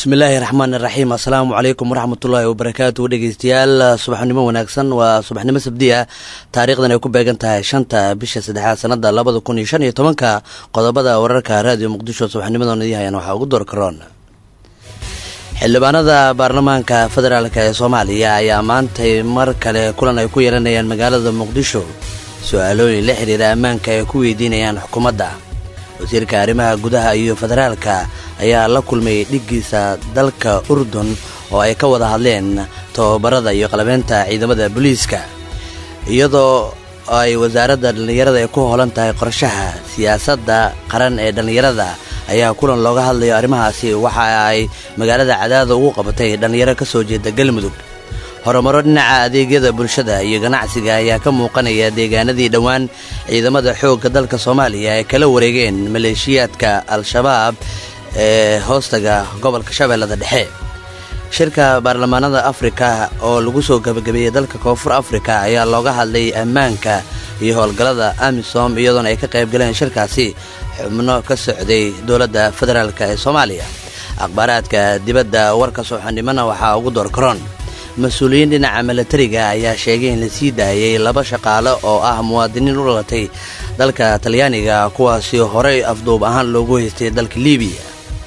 bismillaahi raxmaani raxiim assalaamu calaykum waraxmatullaahi wabarakaatu dhegeystayaal subaxnimo wanaagsan waa subaxnimo sabdi ah taariikhdan ay ku beegan tahay shanta bisha saddexaad sanada labada kun iyo shan iyo tobanka qodobada wararka raadiyo muqdisho subaxnimadan idii hayaan waxaa ugu door karoon xildhibaanada baarlamaanka federaalk ee soomaaliya ayaa maantay mar kale kulan ay ku yeelanayaan magaalada muqdisho su-aalooyin la xiriira ammaanka ay ku weydiinayaan xukuumadda wasiirka arrimaha gudaha iyo federaalka ayaa la kulmay dhiggiisa dalka urdun oo ay ka wada hadleen tababarada iyo qalabeynta ciidamada booliiska iyadoo ay wasaaradda dhallinyarada ay ku hoolan tahay qorshaha siyaasadda qaran ee dhallinyarada ayaa kulan looga hadlayo arrimahaasi waxa ay magaalada cadaada ugu qabatay dhallinyaro ka soo jeeda galmudug horumaro dhinaca adeegyada bulshada iyo ganacsiga ayaa ka muuqanaya deegaanadii dhowaan ciidamada xoogga dalka soomaaliya ay kala wareegeen maleeshiyaadka al-shabaab ee hoostaga gobolka shabeellada dhexe shirka baarlamaanada afrika oo lagu soo gabagabeeyey dalka koonfur afrika ayaa looga hadlay ammaanka iyo howlgallada amisom iyadoona ay ka qayb galeen shirkaasi xubno ka socday dowladda federaalk ee soomaaliya akhbaaraadka dibadda warka sooxannimona waxaa ugu door karoon mas-uuliyiin dhinaca milatariga ayaa sheegay in la sii daayay laba shaqaale oo ah muwaadiniin u dhalatay dalka talyaaniga kuwaasi horey afduub ahaan loogu haystay dalka libiya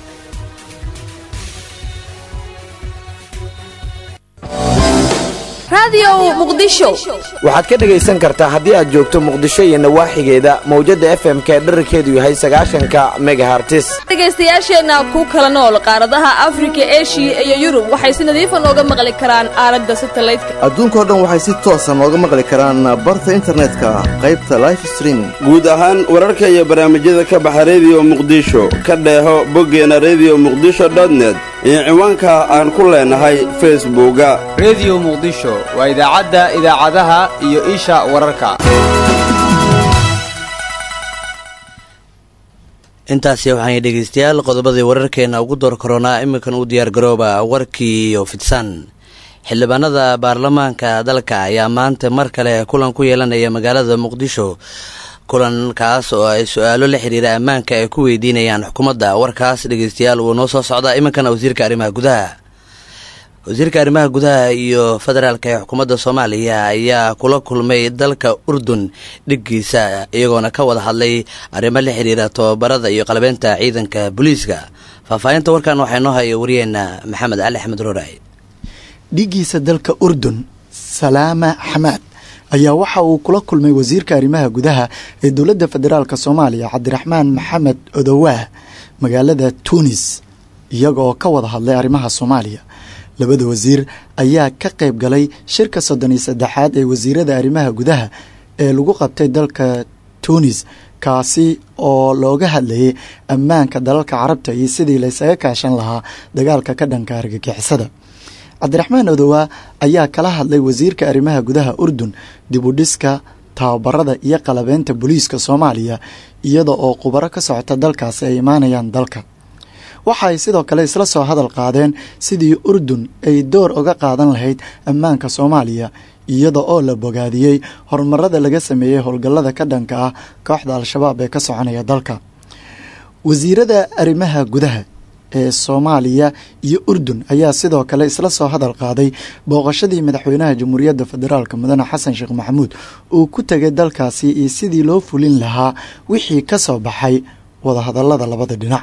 waxaad ka dhegaysan kartaa haddii aad joogto muqdisho iyo nawaaxigeeda mawjadda f m k dherarkeedu yahay sagaashanka megahartis dhegaystayaasheenna ku kala nool qaaradaha afrika eshiya iyo yurub waxay si nadiifa nooga maqli karaan aalada satalaydka adduunkao dhan waxay si toosa nooga maqli karaan barta internetka qaybta life streaming guud ahaan wararka iyo barnaamijyada ka baxa rediyo muqdisho ka dheeho boggeena rediyo muqdisho dotnet iyo ciwaanka aan ku leenahay facebooka rediyo muqdisho waa idaacadda idaacadaha iyo isha wararka intaasi waxaan dhegeystayaal qodobadii wararkeena ugu door koronaa iminkan u diyaar garooba warkii oo fidsan xildhibaanada baarlamaanka dalka ayaa maanta mar kale kulan ku yeelanaya magaalada muqdisho kulankaas oo ay su-aalo la xiriira ammaanka ay ku weydiinayaan xukuumadda warkaas dhegeystayaal wuu noo soo socdaa iminkana wasiirka arrimaha gudaha wasiirka arrimaha gudaha iyo federaalk ee xukuumadda soomaaliya ayaa kula kulmay dalka urdun dhiggiisa iyagoona ka wada hadlay arrimo la xiriira tababarada iyo qalabeynta ciidanka booliiska faahfaahinta warkan waxaa noo haya wariyeena maxamed cali axmed rooray dhiggiisa dalka urdun salaama xamaad ayaa waxa uu kula kulmay wasiirka arrimaha gudaha ee dowladda federaalk soomaaliya cabdiraxmaan maxamed odowaah magaalada tunis iyaga oo ka wada hadlay arrimaha soomaaliya labada wasiir ayaa ka qayb galay shirka soddon iyo saddexaad ee wasiirada arrimaha gudaha ee lagu qabtay dalka tunis kaasi oo looga hadlayay ammaanka dalalka carabta iyo sidii laysaga kaashan lahaa dagaalka ka dhanka argagixisada cabdiraxmaan odowaa ayaa kala hadlay wasiirka arrimaha gudaha urdun dib u dhiska tababarada iyo qalabeynta booliiska soomaaliya iyada oo khubaro ka socota dalkaasi ay imaanayaan dalka waxa ay sidoo kale isla soo hadal qaadeen sidii urdun ay door uga qaadan lahayd ammaanka soomaaliya iyada oo la bogaadiyey horumarada laga sameeyey howlgallada ka dhanka ah kooxda al-shabaab ee ka soconaya dalka wasiirada arrimaha gudaha ee soomaaliya iyo urdun ayaa sidoo kale isla soo hadal qaaday booqashadii madaxweynaha jamhuuriyadda federaalk mudane xasan sheekh maxamuud uu ku tegay dalkaasi iyo sidii loo fulin lahaa wixii ka soo baxay wadahadallada labada dhinac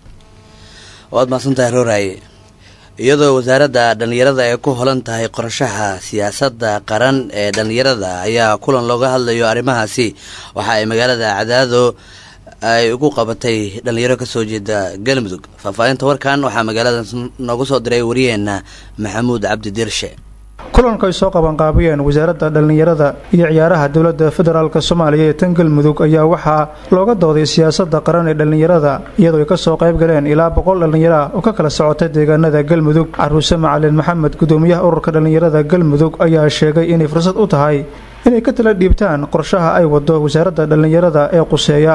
waad mahadsantahay rooraye iyadoo wasaaradda dhallinyarada ay ku holan tahay qorshaha siyaasadda qaran ee dhallinyarada ayaa kulan looga hadlayo arrimahaasi waxa ay magaalada cadaado ay ugu qabatay dhallinyaro kasoo jeeda galmudug faahfaahinta warkan waxaa magaalada noogu soo diray wariyeena maxamuud cabdi dirshe kulanka ay soo qabanqaabiyeen wasaaradda dhallinyarada iyo ciyaaraha dowladda federaalk soomaaliya ee tan galmudug ayaa waxaa looga dooday siyaasadda qaran ee dhallinyarada iyadoo ay ka soo qayb galeen ilaa boqol dhallinyaro ah oo ka kala socota deegaanada galmudug caruuse macalin maxamed gudoomiyaha ururka dhallinyarada galmudug ayaa sheegay inay fursad u tahay inay ka tala dhiibtaan qorshaha ay wado wasaaradda dhallinyarada ee quseeya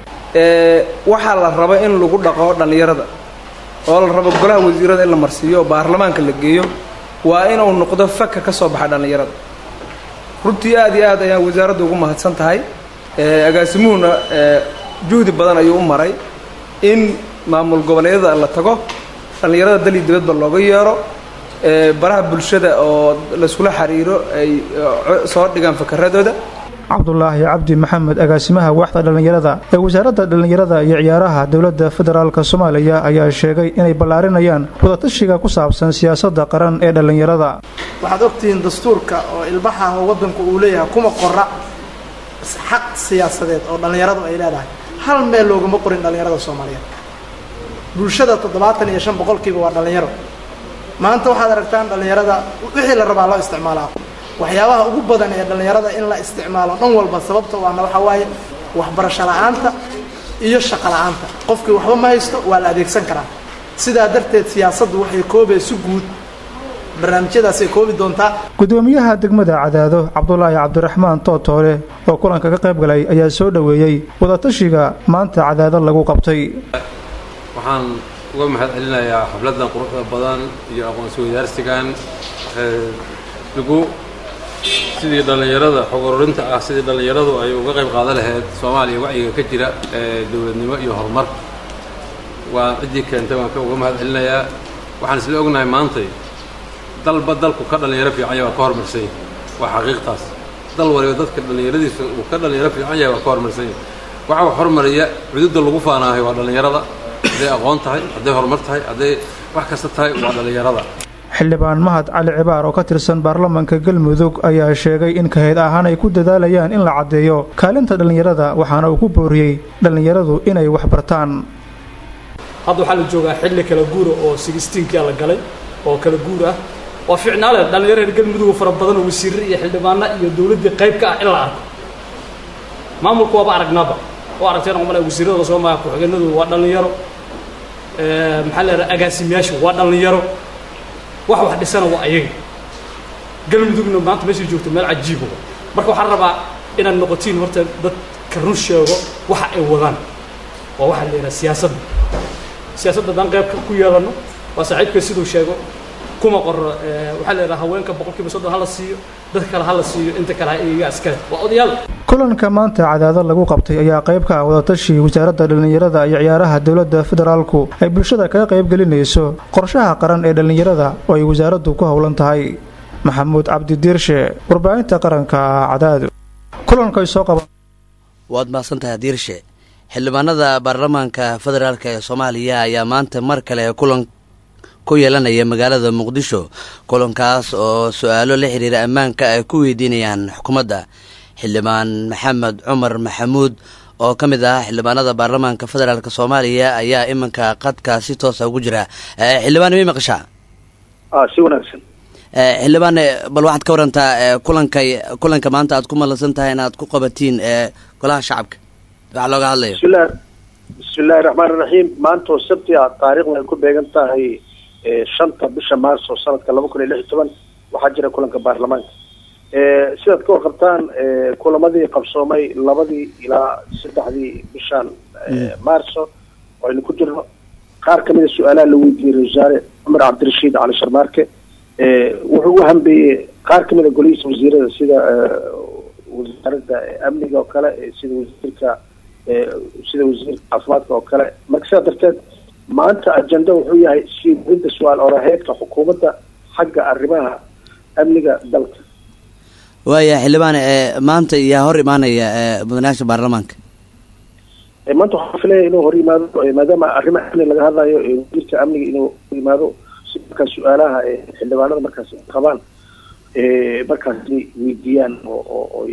waxaa la raba in lagu dhaqo dhallinyarada oo la rabo golaha wasiirada in la marsiiyo oo baarlamaanka la geeyo waa inuu noqdo faka ka soo baxa dhallinyarada runtii aad iyo aad ayaan wasaaradda ugu mahadsan tahay agaasimuhuna juhdi badan ayuu u maray in maamul goboleedyada la tago dhallinyarada dal iyo dibadba looga yeero baraha bulshada oo layskula xiriiro ay soo dhigaan fakaradooda cabdulaahi cabdi maxamed agaasimaha waaxda dhallinyarada ee wasaaradda dhallinyarada iyo ciyaaraha dowladda federaalk soomaaliya ayaa sheegay inay ballaarinayaan wadatashiga ku saabsan siyaasadda qaran ee dhallinyarada waxaad ogtihiin dastuurka oo ilbaha waddanku uu leeyahay kuma qora xaq siyaasadeed oo dhallinyaradu ay leedahay hal meel loogama qorin dhallinyarada soomaaliyeed bulshada toddobaatan iyo shan boqolkiiba waa dhallinyaro maanta waxaad aragtaan dhallinyarada wixii la rabaa loo isticmaalaa waxyaabaha ugu badan ee dhallinyarada in la isticmaalo dhan walba sababta waana waxaa waaye waxbarasho la-aanta iyo shaqo la-aanta qofkii waxba ma haysto waa la adeegsan karaa sidaa darteed siyaasaddu waxay koobee si guud barnaamijyadaasay koobi doontaa gudoomiyaha degmada cadaado cabdulaahi cabdiraxmaan tootoole oo kulanka ka qayb galay ayaa soo dhoweeyey wadatashiga maanta cadaado lagu qabtay waxaan uga mahad celinayaa xafladdan quruxda badan iyo aqoonsi wadaarsigan lagu sidii dhallinyarada xog ururinta ah sidii dhallinyaradu ay uga qayb qaadan lahayd soomaaliya wacyiga ka jira ee dowladnimo iyo horumar waa ciddii keentay waan uga mahad celinayaa waxaan isla ognahay maantay dalba dalku ka dhallinyaro fiican yahay waa ka horumarsanya waa xaqiiqtaas dal waliba dadka dhallinyaradiisa uu ka dhallinyaro fiican yahay waa ka horumarsanya waxa wax hormariya cududda lagu faanaahay waa dhallinyarada hadday aqoon tahay hadday horumar tahay hadday wax kasta tahay waa dhallinyarada xildhibaan mahad cali cibaar oo ka tirsan baarlamaanka galmudug ayaa sheegay in kahayd ahaan ay ku dadaalayaan in la caddeeyo kaalinta dhallinyarada waxaana uu ku booriyey dhallinyaradu inay wax bartaan hadda waxaa la joogaa xilli kala guura oo sigistiinkia la galay oo kala guur ah waa ficnaale dhallinyaro reer galmudug fara badan oo wasiirre iyo xildhibaano iyo dowladdii qayb ka ah in la arko maamulku waaba aragnaaba oo aragteen umale wasiirrada lasoo maaa ku-xigeenadu waa dhallinyaro maxaa la yidhaha agaasimayaashu waa dhallinyaro wax wax dhisana waa ayaga galmudugna maanta meeshay joogto meel cajiiba marka waxaan rabaa inaad noqotiin horta dadka run sheego waxa ay wadaan waa waxaa la yidhaha siyaasadda siyaasadda haddaan qaybka ku yeelano waa saaxiibka siduu sheego kuma qoro waxaa la yidhaha haweenka boqolkiiba soddon hala siiyo dadka kale hala siiyo inta kale ha iyaga askare waa odayaal kulanka maanta cadaado lagu qabtay ayaa qayb ka ah wadatashi wasaaradda dhallinyarada iyo ciyaaraha dowladda federaalku ay bulshada kaga qayb gelinayso qorshaha qaran ee dhallinyarada oo ay wasaaraddu ku howlan tahay maxamuud cabdi diirshe warbaahinta qaranka cadaado kulanka ay soo qaban waad mahadsantahay diirshe xildhibaanada baarlamaanka federaalk ee soomaaliya ayaa maanta mar kale kulan ku yeelanaya magaalada muqdisho kulankaas oo su-aalo la xiriira ammaanka ay ku weydiinayaan xukuumadda xildhibaan maxamed cumar maxamuud oo ka mid ah xildhibaanada baarlamaanka federaalk soomaaliya ayaa iminka qadka si toosa ugu jira xildhibaan may maqashaa si wanaagsan xildhibaan bal waxaad ka warantaa kulanka kulanka maanta aad ku malansan tahay inaad ku qabatiin golaha shacabka waxa looga hadlayo bismillahi bismillahi raxmaan iraxiim maanta oo sabti ah taariikhda ay ku beegan tahay shanta bisha maarso sanadka laba kun iyo lix iyo toban waxaa jira kulanka baarlamaanka sidaad ka warqabtaan kulamadii qabsoomay labadii ilaa saddexdii bishan maarso oo aynu ku jirno qaar kamida su-aalaha la weydiiyey ra wasaare cumar cabdirashiid cali sharmaarke wuxuu u hambeeyey qaar kamida golihiisa wasiirada sida wasaaradda amniga oo kale sida wasiirka sida wasiirka caafimaadka oo kale marka sidaa darteed maanta ajenda wuxuu yahay sii wadinta su-aal oraheedka xukuumadda xagga arrimaha amniga dalka waaya xildhibaan maanta yaa hor imaanaya mudanayaasha baarlamaanka maanta waxaan filaya inuu hor yimaado maadaama arrimaha amni laga hadlayo wasiirka amniga inuu hor yimaado si markaas su-aalaha xildhibaanada markaas qabaan markaas weydiiyaan oo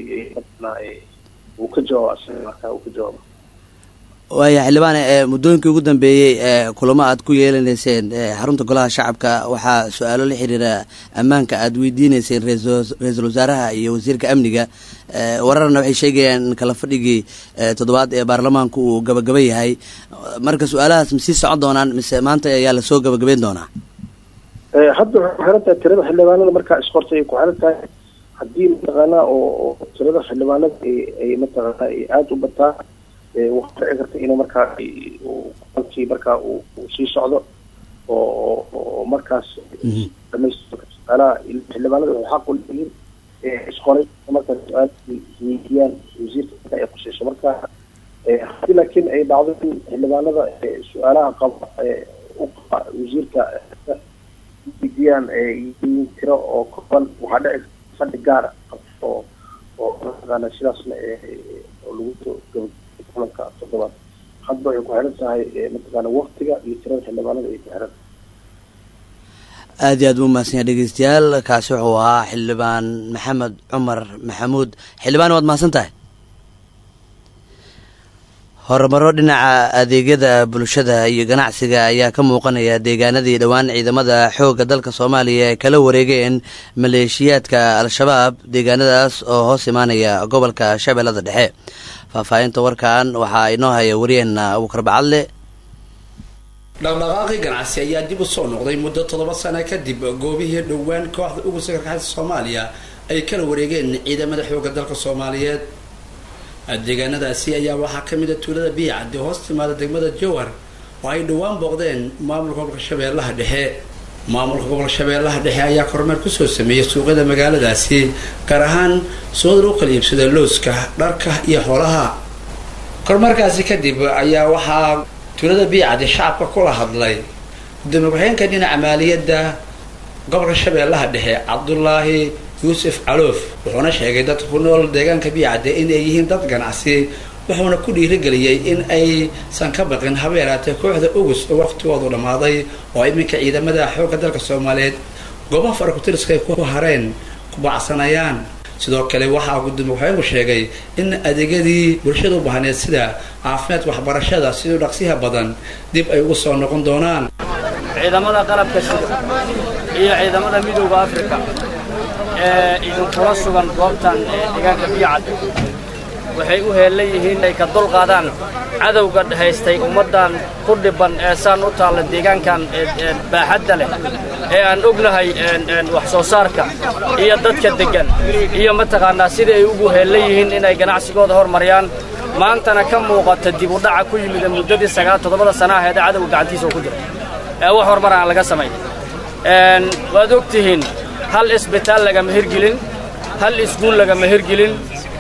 uu ka jawaabo asaga markaa uu ka jawaabo waaya xildhibaan muddooyinkii ugu dambeeyey kulamo aad ku yeelanayseen xarunta golaha shacabka waxaa su-aalo la xiriira ammaanka aada weydiineyseen ra-iisul wasaaraha iyo wasiirka amniga wararna waxay sheegayaan in kala fadhigii toddobaad ee baarlamaanku uu gabagaba yahay marka su-aalahaas masii socon doonaan mise maanta ayaa lasoo gabagabeyn doonaa hadda waxay ku xiran tahay tirada xildhibaanada markaa isqortay ay ku xiran tahay haddii mataqaanaa oo tirada xildhibaanada ay mataqaanaa ay aada u bataa waxaa dhici karta inuu markaa kulankii markaa uu sii socdo oo oo markaas dhamaystirka su-aalaha xildhibaanada waxay xaq u leeyihiin isqoray markaas su-aal weydiiyaan wasiirka ay khuseyso marka haddii laakiin ay dhacdo in xildhibaanada su-aalaha qaba wasiirka weydiiyaan yihiin tiro oo kooban waxaa dhici fadhi gaara oo oo mataqaana sidaasna oo lagu soo gabagabay kulanka toddobaad hadba ay ku xiran tahay mataqaana waktiga iyo tirada xildhibaanada ay ku xiran tahay aad iyo aad buu mahadsanyaa dhegeystayaal kaasi wuxuu ahaa xildhibaan maxamed cumar maxamuud xildhibaan waad mahadsan tahay horumaro dhinaca adeegyada bulshada iyo ganacsiga ayaa ka muuqanaya deegaanadii dhowaan ciidamada xoogga dalka soomaaliya ay kala wareegeen maleeshiyaadka al-shabaab deegaanadaas oo hoos imaanaya gobolka shabeellada dhexe faahfaahinta warkan waxaa inoo haya wariyeenna abuukar bacadle dhaqdhaqaaqii ganacsi ayaa dib u soo noqday muddo toddoba sano kadib goobihii dhowaan kooxda ugu sakarkaxda soomaaliya ay kala wareegeen ciidamada xoogga dalka soomaaliyeed deegaanadaasi ayaa waxaa ka mid a tuulada biyacadi hoos timaada degmada jowhar oo ay dhowaan booqdeen maamulka gobolka shabeellaha dhexe maamulka gobolka shabeellaha dhexe ayaa kormeer kusoo sameeyay suuqyada magaaladaasi gaar ahaan suuqada lagu kala iibsada looska dharka iyo xoolaha kormeerkaasi kadib ayaa waxaa tuulada biyacadi shacabka kula hadlay gudoomiye ku-xigeenka dhinaca maaliyadda gobolka shabeellaha dhexe cabdulaahi yuusuf caloof wuxuuna sheegay dadka ku nool deegaanka biyacade in ay yihiin dad ganacsi wuxuuna ku dhiirigeliyey in aysan ka baqin haba yaraatee kooxda ugus oo waqtigoodu dhammaaday oo iminka ciidamada xoogga dalka soomaaliyeed goobaha farakutiriska ay ku hareen ku bacsanayaan sidoo kale waxaa gudoomiye ku-xigeenku sheegay in adeegyadii bulshada u baahneed sida caafimaadka waxbarashada siduu dhaqsiha badan dib ay ugu soo noqon doonaan ciidamada qalabka sida iyo ciidamada midooda africa ee idinkula sugan goobtan ee deegaanka biyacad waxay u heellan yihiin inay ka dul qaadaan cadowga haystay ummaddan ku dhibban ee saan u taalla deegaankan baaxadda leh ee aan ognahay wax soo saarka iyo dadka deggan iyo mataqaannaa sidai ay ugu heellan yihiin inay ganacsigooda hormariyaan maantana ka muuqata dib u dhaca ku yimid muddadii sagaal toddobada sana aheed ee cadowga gacantiisa oo ku jira ee wax horumar aan laga samayn waad og tihiin hal isbitaal lagama hirgelin hal iskuul lagama hirgelin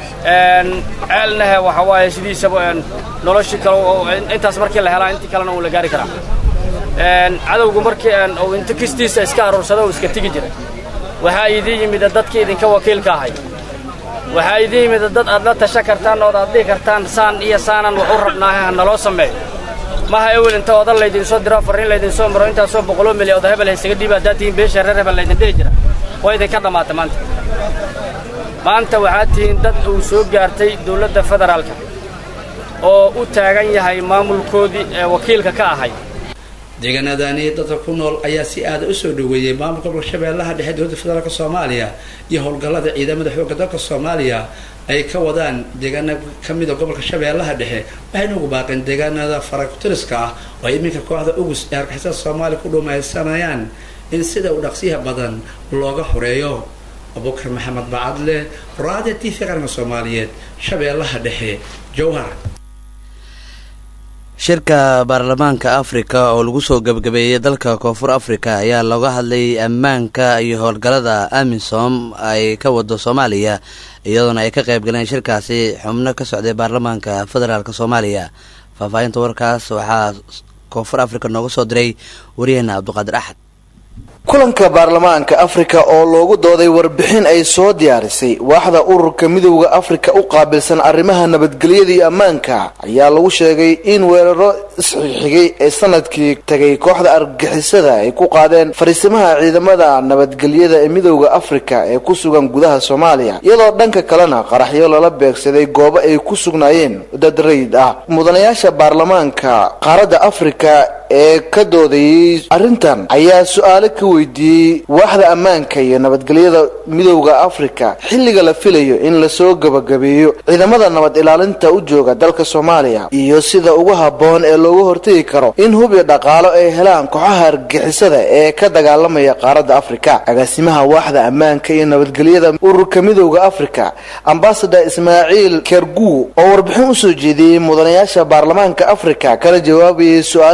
ceelnahe waxa waaye sidiisaba noloshii kale intaas markii la helaa intii kalena uu la gaari karaa cadowgu markii uu inta kistiisa iska aruursada uu iska tegi jira waxaa idin yimida dadkii idinka wakiilka ahay waxaa idin yimida dad aad la tasha kartaan ood aad dhihi kartaan saan iyo saanan wax u rabnaahe ha naloo sameeyo maha ewel inta odan laydinsoo diro farriin laydinsoo maro intaasoo boqoloo milyan oda hebel haysaga dhiiba haddaad tihiin beesha reer hebel laydin dhihi jira waa idinka dhammaata maanta maanta waxaad tihiin dad uu soo gaartay dawladda federaalka oo u taagan yahay maamulkoodii ee wakiilka ka ahay deegaanadani dadka ku nool ayaa si aada u soo dhoweeyey maamulka gobolka shabeellaha dhexe dowladda federaalk soomaaliya iyo howlgallada ciidamada xoogga dalka soomaaliya ay ka wadaan deegaana ka mida gobolka shabeellaha dhexe waxayna ugu baaqeen deegaanada farakutiriska ah oo ay iminka kooxda ugus ee argixisada soomaaliya ku dhumaysanayaan in sida u dhaqsiyaha badan looga xoreeyo abubakar maxamed bacadle raadiya t v qaranka soomaaliyeed shabeellaha dhexe jowhar shirka baarlamaanka afrika oo lagu soo gebagabeeyey dalka koonfur afrika ayaa looga hadlay ammaanka iyo howlgallada amisom ay ka wado soomaaliya iyadoona ay ka qayb galeen shirkaasi xubno ka socday baarlamaanka federaalk soomaaliya faahfaahinta warkaas waxaa koonfur afrika nooga soo diray waryaheena cabduqaadir axad kulanka baarlamaanka afrika oo loogu dooday warbixin ay soo diyaarisay waaxda ururka midowda afrika u qaabilsan arrimaha nabadgelyada iyo ammaanka ayaa lagu sheegay in weeraro isxigxigay ee sanadkii tagay kooxda argixisada ay ku qaadeen fariisimaha ciidamada nabadgelyada ee midowda afrika ee ku sugan gudaha soomaaliya iyadoo dhanka kalena qaraxyo lala beegsaday goobo ay ku sugnaayeen dad rayid ah mudanayaasha baarlamaanka qaaradda afrika ee ka doodayay arrintan ayaa su-aalo ka weydiiyey waaxda ammaanka iyo nabadgelyada midowda afrika xilliga la filayo in lasoo gabagabeeyo ciidamada nabad ilaalinta u jooga dalka soomaaliya iyo sida ugu habboon ee looga hortegi karo in hub iyo dhaqaalo ay helaan kooxaha argixisada ee ka dagaalamaya qaaradda afrika agaasimaha waaxda ammaanka iyo nabadgelyada ururka midowda afrika ambasador ismaaciil kergu oo warbixin usoo jeediyey mudanayaasha baarlamaanka afrika kana jawaabayay su-aale ay weydiin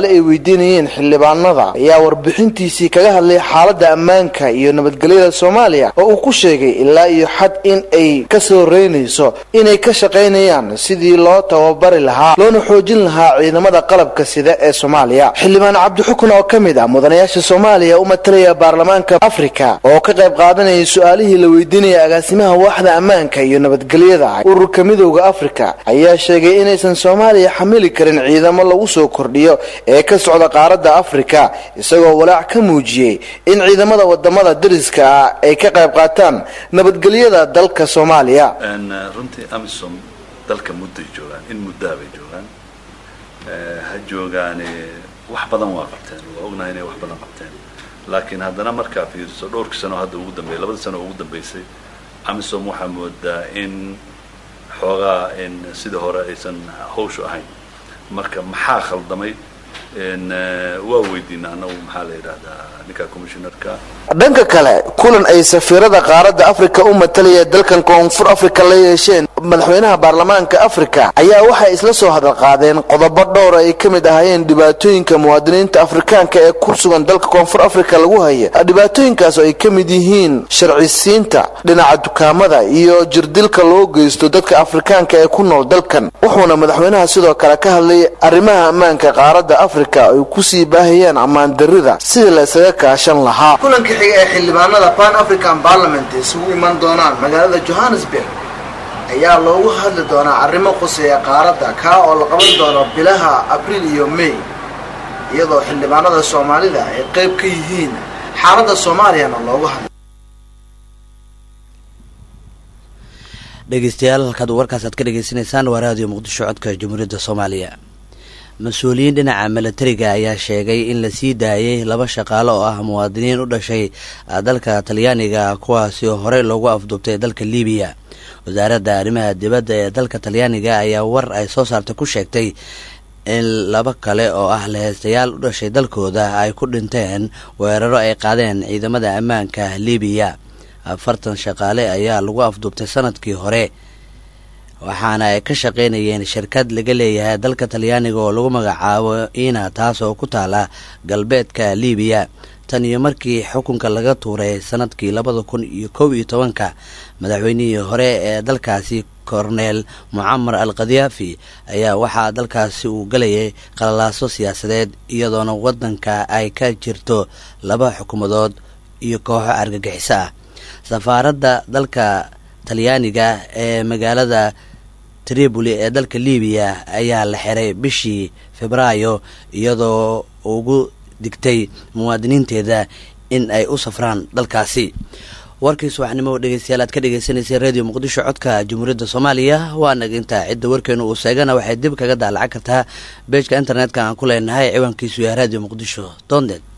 weydiinayeen xildhibaanada ayaa warbixintiisii kaga hadlay xaaladda ammaanka iyo nabadgelyada soomaaliya oo uu ku sheegay ilaa iyo xad in ay ka soo reynayso inay ka shaqaynayaan sidii loo tababari lahaa loona xoojin lahaa ciidamada qalabka sida ee soomaaliya xildhibaan cabdixukun oo ka mid ah mudanayaasha soomaaliya u matalaya baarlamaanka afrika oo ka qayb qaadanayay su-aalihii la weydiinaya agaasimaha waaxda ammaanka iyo nabadgelyada ururka midowda afrika ayaa sheegay inaysan soomaaliya xamili karin ciidamo lagu soo kordhiyo ee ka socda qaaradda afrika isagoo walaac ka muujiyey in ciidamada wadamada dariska ah ay ka qayb qaataan nabadgelyada dalka soomaaliya runtii amisom dalka mudday joogaan in muddaa bay joogaan ha joogaane wax badan waa qabteen waa ognahay inay wax badan qabteen laakiin haddana markaa fiiriso dhowrkii sano hadda ugu dambeeyay labadii sano ugu dambeysay amisom waxaa moodaa in xoogaa in sida hore aysan hawshu ahayn marka maxaa khaldamay waa weydiina anagu maxaa la yidhahdaa ninka commissionerka dhanka kale kulan ay safiirada qaaradda afrika u matalaya dalkan koonfur afrika la yeesheen madaxweynaha baarlamaanka afrika ayaa waxay isla soo hadal qaadeen qodobo dhowr ay ka mid ahaayeen dhibaatooyinka muwaadiniinta afrikaanka ee ku sugan dalka koonfur afrika lagu haya dhibaatooyinkaas oo ay ka mid yihiin sharcisiinta dhinaca dukaamada iyo jirdilka loo geysto dadka afrikaanka ee ku nool dalkan wuxuuna madaxweynaha sidoo kale ka hadlay arrimaha ammaanka qaaradda afrika ay kusii baahayaan ammaan darida sidii la isaga kaashan lahaa kulanka xiga ee xildhibaanada pan african parliament isugu iman doonaan magaalada johannesburg ayaa loogu hadli doonaa arrimo quseeya qaaradda kaa oo la qaban doono bilaha abriil iyo may iyadoo xildhibaanada soomaalida ay qayb ka yihiin xaaladda soomaaliyana loogu hadlay dhegeystayaal halkaad warkaas aad ka dhegeysanaysaan waa raadiyo muqdisho codka jamhuuriyadda soomaaliya mas-uuliyiin dhinaca milatariga ayaa sheegay in la sii daayay laba shaqaale oo ah muwaadiniin u dhashay dalka talyaaniga kuwaasi oo horey loogu afduubtay dalka libiya wasaaradda arrimaha dibadda ee dalka talyaaniga ayaa war ay soo saartay ku sheegtay in laba kale oo ah laheystayaal u dhashay dalkooda ay ku dhinteen weeraro ay qaadeen ciidamada ammaanka libiya afartan shaqaale ayaa lagu afduubtay sanadkii hore waxaana ay ka shaqaynayeen shirkad laga leeyahay dalka talyaaniga oo lagu magacaabo ina taas oo ku taala galbeedka libiya tan iyo markii xukunka laga tuuray sanadkii labada kun iyo kow iyo tobanka madaxweynihii hore ee dalkaasi korneel mucamar al khadiyaafi ayaa waxaa dalkaasi uu galayay qalalaaso siyaasadeed iyadoona waddanka ay ka jirto laba xukuumadood iyo kooxo argagixiso ah safaaradda dalka talyaaniga ee magaalada triboli ee dalka libiya ayaa la xiray bishii febraayo iyadoo ugu digtay muwaadiniinteeda in ay u safraan dalkaasi warkii subaxnimo dhegeystayaal aad ka dhegeysaneysay radio muqdisho codka jamhuuriyadda soomaaliya waa nagintaa cidda warkeenu uu seegana waxay dib kaga daalacan kartaa beejka internetka aan ku leenahay ciwaankiisu yahay radio muqdisho doondeed